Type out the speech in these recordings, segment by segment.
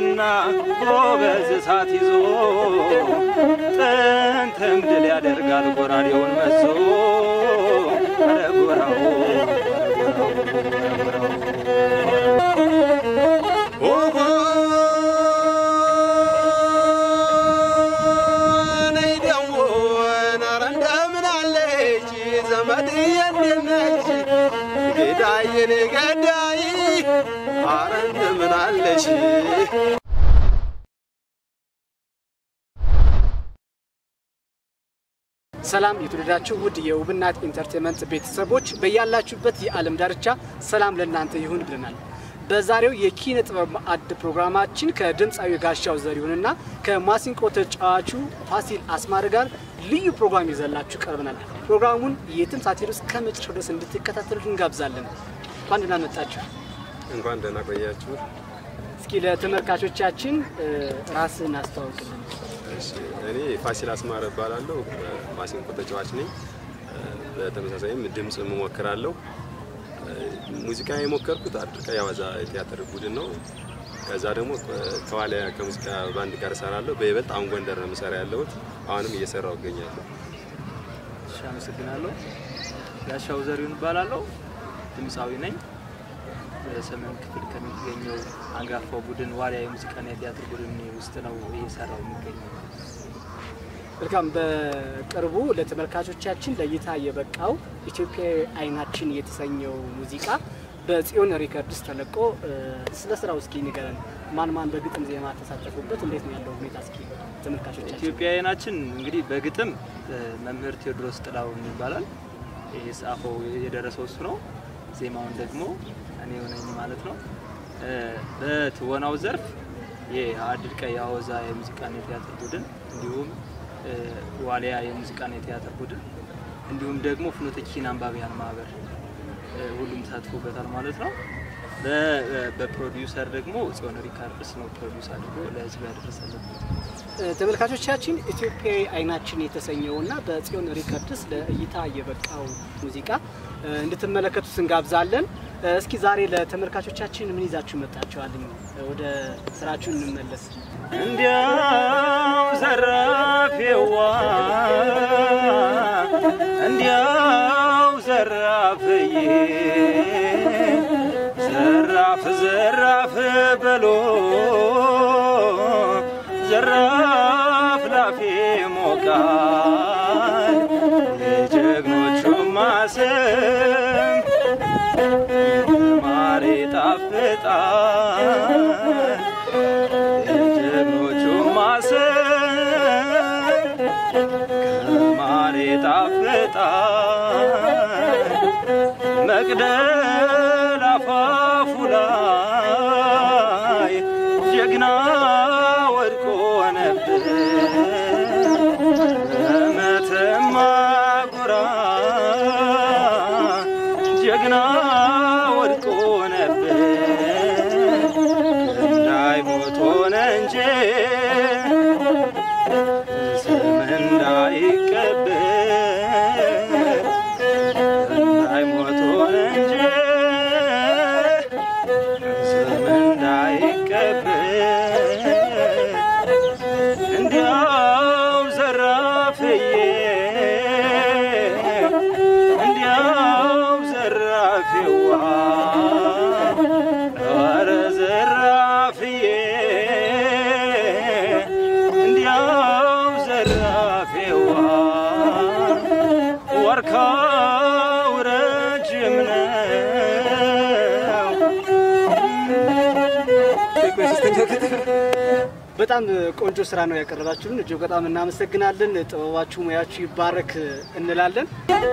ያየና ጎበዝ እሳት ይዞ ጥንትም ድል ያደርጋል ጎራዴውን መዞ ኧረ ጎራው ነይ ደሞ ኧረ እንደምን አለች ዘመድዬ እንዴት ነች ገዳይ የኔ ገዳይ ኧረ እንደምን አለሽ ሰላም የተወደዳችሁ ውድ የውብናት ኢንተርቴንመንት ቤተሰቦች በያላችሁበት የዓለም ዳርቻ ሰላም ለእናንተ ይሁን ብለናል። በዛሬው የኪነ ጥበብ ማዕድ ፕሮግራማችን ከድምፃዊ ጋሻው ዘሪሁንና ከማሲንቆ ተጫዋቹ ፋሲል አስማረ ጋር ልዩ ፕሮግራም ይዘላችሁ ቀርበናል። ፕሮግራሙን የትም ሳትሄዱ እስከ መጨረሻው ድረስ እንድትከታተሉት እንጋብዛለን። እንኳን ደህና መጣችሁ። እንኳን ደህና ቆያችሁ እስኪ ለተመልካቾቻችን እ፣ ራስን አስተዋውቅልን። እሺ እኔ ፋሲል አስማረ እባላለሁ ማሲንቆ ተጫዋች ነኝ በተመሳሳይም ድምፅ እሞክራለሁ ሙዚቃ የሞከርኩት አድርቃ ያዋዛ የቲያትር ቡድን ነው ከዛ ደግሞ ከዋሊያ ከሙዚቃ ባንድ ጋር እሰራለሁ በይበልጥ አሁን ጎንደር ነው የምሰራ ያለሁት አሁንም እየሰራው እገኛለሁ እሺ አመሰግናለሁ። ጋሻው ዘሪሁን እባላለሁ። ድምፃዊ ነኝ። በሰሜን ክፍል ከሚገኘው አንጋፋው ቡድን ዋሊያ የሙዚቃና የቲያትር ቡድን ውስጥ ነው እየሰራው የሚገኘው። መልካም። በቅርቡ ለተመልካቾቻችን ለእይታ የበቃው ኢትዮጵያዊ አይናችን የተሰኘው ሙዚቃ በጽዮን ሪከርድስ ተለቆ እ፣ ስለ ስራው እስኪ ንገረን። ማን ማን በግጥም ዜማ ተሳተፉበት? እንዴት ነው ያለው ሁኔታ? እስኪ ተመልካቾቻችን ኢትዮጵያውያናችን እንግዲህ በግጥም እ፣ መምህር ቴዎድሮስ ጥላሁን ይባላል። ይህ ጻፈው የደረሰው እሱ ነው። ዜማውን ደግሞ እኔ ሆነኝ ማለት ነው። እ፣ በትወናው ዘርፍ የአድል ቀይ አወዛ የሙዚቃና የቲያትር ቡድን እንዲሁም እ፣ ዋሊያ የሙዚቃና የቲያትር ቡድን እንዲሁም ደግሞ ፍኖተ ኪን አንባቢያን ማህበር እ፣ ሁሉም ተሳትፎበታል ማለት ነው። በ- በፕሮዲውሰር ደግሞ ጽዮን ሪካርድስ ነው ፕሮዲውስ አድርጎ ለህዝብ ያደረሰለት። እ፣ ተመልካቾቻችን ኢትዮጵያዊ አይናችን የተሰኘውና በጽዮን ሪከርድስ ለእይታ የበቃው ሙዚቃ እ፣ እንድትመለከቱት እንጋብዛለን። እ፣ እስኪ ዛሬ ለተመልካቾቻችን ምን ይዛችሁ መጣችኋል? እ፣ ወደ ስራችሁ እንመለስ። እንዲያው ዘራፌዋ እንዲያው ዘራፍዬ ዘራፍ ዘራፍ በሎ ዘራፍ ላፌ ሞቃል የጀግኖቹ ማሰም ማር ይጣፍጣል የጀግኖቹ ማሰብ ከማር ይጣፍጣል መቅደል አፋፉ ላይ ጀግና ወድቆ ነበር በመተማ ጉራ ጀግና ወድቆ ነበር እንዳይሞት ሆነ እንጂ ስም እንዳይቀበር እንዳይሞት ሆነ እንጂ ስም እንዳይቀበር እንዲያው ዘራፍዬ እንዲያው ዘራፊዋ ኧረ ዘራፍዬ እንዲያው ዘራፊዋ ወርካው ረጅም ነው በጣም ቆንጆ ስራ ነው ያቀረባችሁልን። እጅግ በጣም እናመሰግናለን። ጥበባችሁ፣ ሙያችሁ ይባረክ እንላለን።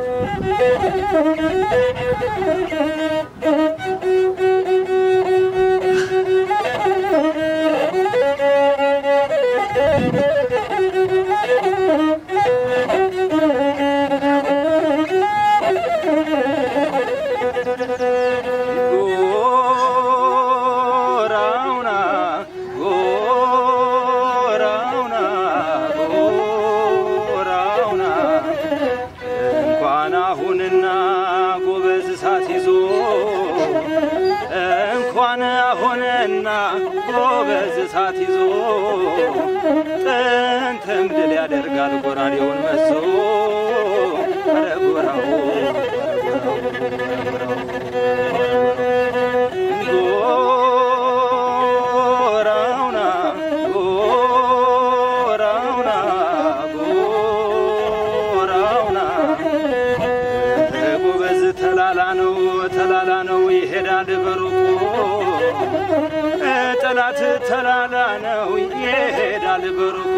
ጎራውና ጎራውና ጎራውና እንኳን አሁንና ጎበዝ እሳት ይዞ ሆኗን አሁንና ጎበዝ እሳት ይዞ ጥንትም ድል ያደርጋል ጎራዴውን መዞ ኧረ ጎራው ጎራውና ጎራውና ጎራውና ጎበዝ ተላላ ነው ተላላ ነው ይሄዳል በሩቁ ጠላት ተላላ ነው ይሄዳል በሩቁ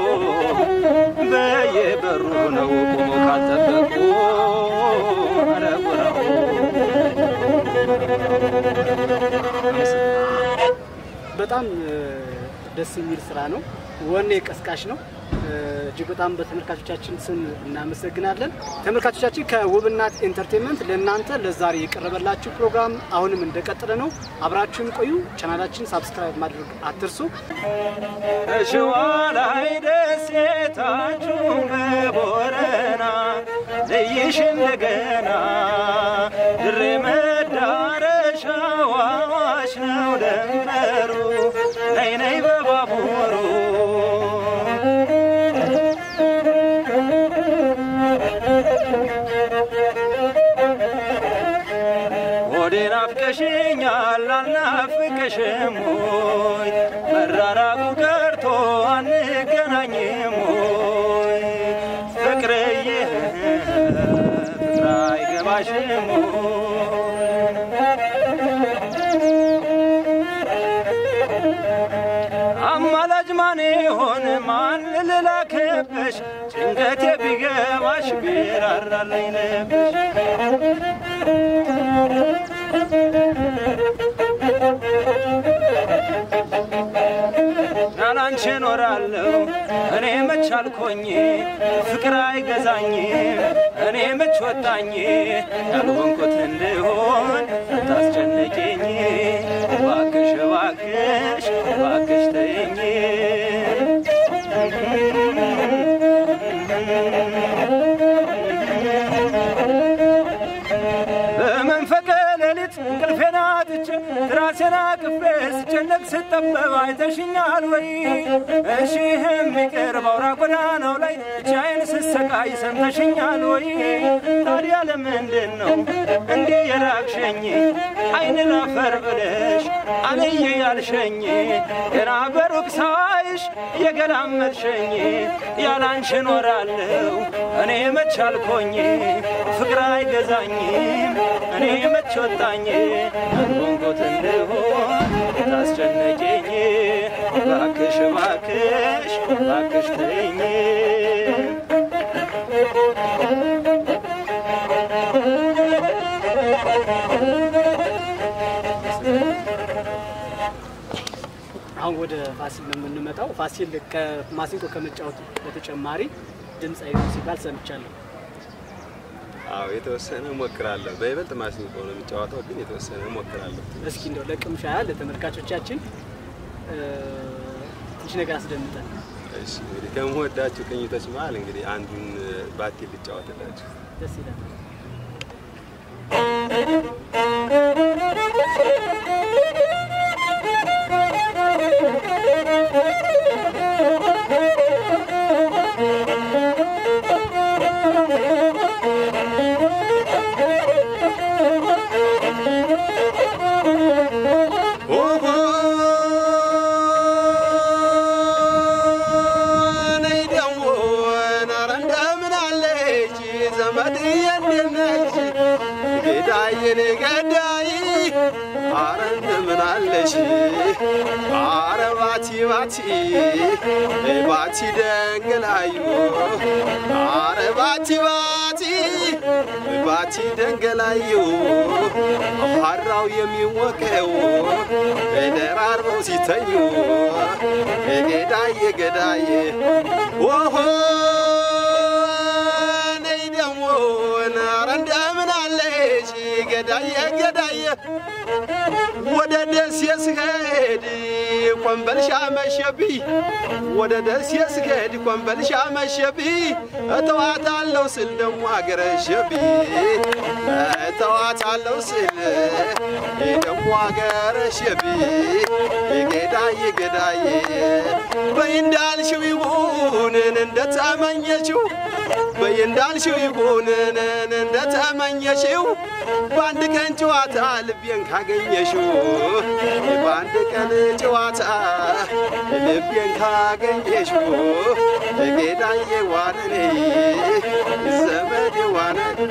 በየበሩ ነው ቆሞ ካጠበቁ ኧረ ጎራው በጣም እ፣ ደስ የሚል ስራ ነው። ወኔ ቀስቃሽ ነው። እ፣ እጅግ በጣም በተመልካቾቻችን ስም እናመሰግናለን። ተመልካቾቻችን ከውብናት ኢንተርቴንመንት ለእናንተ ለዛሬ የቀረበላችሁ ፕሮግራም አሁንም እንደቀጠለ ነው። አብራችሁን ቆዩ። ቻናላችን ሳብስክራይብ ማድረግ አትርሱ። ሸዋ ላይ ደሴታችሁ በቦረና ልይሽ እንደገና ድሬ መዳረሻው አዋሽ ነው ደንበሩ ነይ ነይ በባቡሩ ሆዴን አፍቀሽኛል አልናፍቅሽም ሆይ መራራቁ ቀርቶ አንገናኝም ሆይ ፍቅርዬ ፍቅር አይገባሽም አማላጅ ማን ይሆን ማን ልላክብሽ ጭንቀቴ ቢገባሽ ቢራራልኝ ልብሽ ያላንቺ እኖራለሁ እኔ መች አልኮኝ ፍቅር አይገዛኝም እኔ መች ወጣኝ ያልሆንኩት እንድሆን ታስጨነቂኝ እባክሽ እባክሽ እባክሽ ተይኝ በመንፈቀ ሌሊት እንቅልፌን አጥቼ ራሴን አቅፌ ስጨነቅ ስጠበብ አይተሽኛል ወይ? እሺ የሚቅር በአውራ ጎዳናው ላይ ብቻዬን ስሰቃይ ሰምተሽኛል ወይ? ታዲያ ለምንድን ነው እንዲህ የራቅሸኝ? አይን ላፈር ብለሽ አልየ ያልሸኝ ገና በሩቅ ሳይሽ የገላመጥሸኝ ያላንቺ እኖራለሁ እኔ መች አልኮኝ ፍቅር አይገዛኝም እኔ መች ወጣኝ አንጎንጎት እንደሆን ታስጨነቂኝ ባክሽ ባክሽ ባክሽ ተይኝ አሁን ወደ ፋሲል ነው የምንመጣው። ፋሲል ከማሲንቆ ከመጫወቱ በተጨማሪ ድምፃዊ ነው ሲባል ሰምቻለሁ። አዎ የተወሰነ እሞክራለሁ። በይበልጥ ማሲንቆ ነው የሚጫወተው፣ ግን የተወሰነ እሞክራለሁ። እስኪ እንደው ለቅምሻ ያህል ለተመልካቾቻችን እ፣ ትንሽ ነገር አስደምጠን። እሺ እንግዲህ ከምወዳቸው ቅኝቶች መሀል እንግዲህ አንዱን ባቲ ልጫወትላችሁ። ደስ ይላል። ኦሆ ነይ ደግሞ ኧረ እንደምን አለች ዘመድዬ እንዴት ነች? ገዳዬ ነይ ገዳይ ኧረ እንደምን አለሽ? ኧረ ባቲ ባቲ ባቲ ደንገላዩ ኧረ ባቲ ባቲ ባቲ ደንገላዩ አራው የሚሞቀው ደራርበው ሲተኙ ገዳዬ ገዳዬ ኦሆ ነይ ደግሞ ኧረ እንደምን አለሽ ገዳዬ ገዳዬ ወደ ደሴ ስሄድ ኮምበልሻ መሸብኝ ወደ ደሴ ስሄድ ኮምበልሻ መሸብኝ እተዋታለሁ ስል ደሞ አገረሸብኝ እተዋታለሁ ስል ደሞ አገረሸብኝ ገዳዬ ገዳዬ በይ እንዳልሽው ይሁንን እንደተመኘችው በይ እንዳልሽው ይሁንን እንደተመኘሽው በአንድ ቀን ጨዋታ ልቤን ካገኘሽው በአንድ ቀን ጨዋታ ልቤን ካገኘሽው ጌዳዬ ዋነኔ ዘመዴ ዋነኔ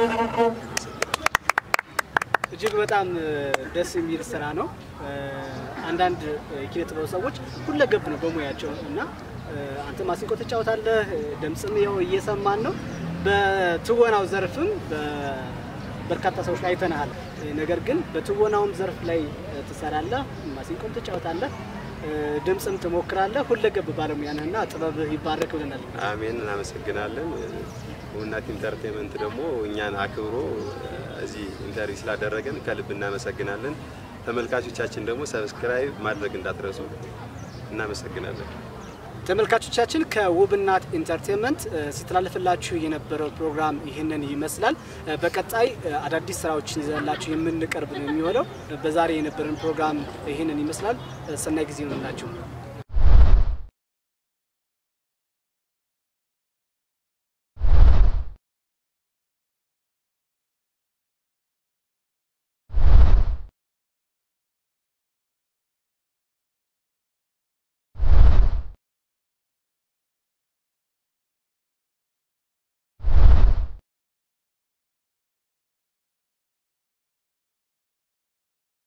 እጅግ በጣም ደስ የሚል ስራ ነው። አንዳንድ የኪነ ጥበብ ሰዎች ሁለገብ ነው በሙያቸው እና አንተ ማሲንቆ ትጫወታለህ፣ ድምፅም ያው እየሰማን ነው። በትወናው ዘርፍም በርካታ ሰዎች ላይ አይተናሃል። ነገር ግን በትወናውም ዘርፍ ላይ ትሰራለህ፣ ማሲንቆም ትጫወታለህ፣ ድምፅም ትሞክራለህ። ሁለገብ ባለሙያ ነህና ጥበብህ ይባረክ ብለናል። አሜን። እናመሰግናለን። ውብናት ኢንተርቴንመንት ደግሞ እኛን አክብሮ እዚህ ኢንተርቪው ስላደረገን ከልብ እናመሰግናለን። ተመልካቾቻችን ደግሞ ሰብስክራይብ ማድረግ እንዳትረሱ። እናመሰግናለን። ተመልካቾቻችን ከውብናት ኢንተርቴንመንት ሲተላለፍላችሁ የነበረው ፕሮግራም ይህንን ይመስላል። በቀጣይ አዳዲስ ስራዎችን ይዘላችሁ የምንቀርብ ነው የሚሆነው። በዛሬ የነበረን ፕሮግራም ይህንን ይመስላል። ሰናይ ጊዜ ይሆንላችሁ።